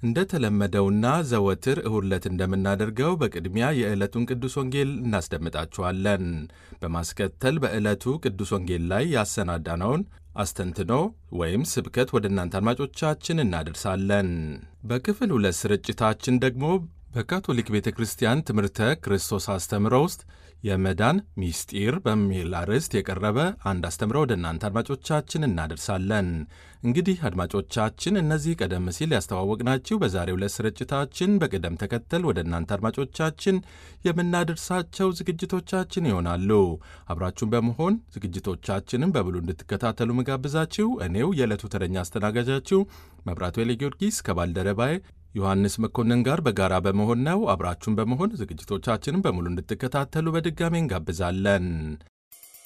እንደተለመደውና ዘወትር እሁድ ዕለት እንደምናደርገው በቅድሚያ የዕለቱን ቅዱስ ወንጌል እናስደምጣችኋለን። በማስከተል በዕለቱ ቅዱስ ወንጌል ላይ ያሰናዳነውን አስተንትኖ ወይም ስብከት ወደ እናንተ አድማጮቻችን እናደርሳለን። በክፍል ሁለት ስርጭታችን ደግሞ በካቶሊክ ቤተ ክርስቲያን ትምህርተ ክርስቶስ አስተምሮ ውስጥ የመዳን ሚስጢር በሚል አርዕስት የቀረበ አንድ አስተምሮ ወደ እናንተ አድማጮቻችን እናደርሳለን። እንግዲህ አድማጮቻችን እነዚህ ቀደም ሲል ያስተዋወቅናችሁ በዛሬው ዕለት ስርጭታችን በቅደም ተከተል ወደ እናንተ አድማጮቻችን የምናደርሳቸው ዝግጅቶቻችን ይሆናሉ። አብራችሁን በመሆን ዝግጅቶቻችንን በብሉ እንድትከታተሉ መጋብዛችሁ እኔው የዕለቱ ተረኛ አስተናጋጃችሁ መብራቱ ኃይለ ጊዮርጊስ ከባልደረባዬ ዮሐንስ መኮንን ጋር በጋራ በመሆን ነው። አብራችሁን በመሆን ዝግጅቶቻችንን በሙሉ እንድትከታተሉ በድጋሚ እንጋብዛለን።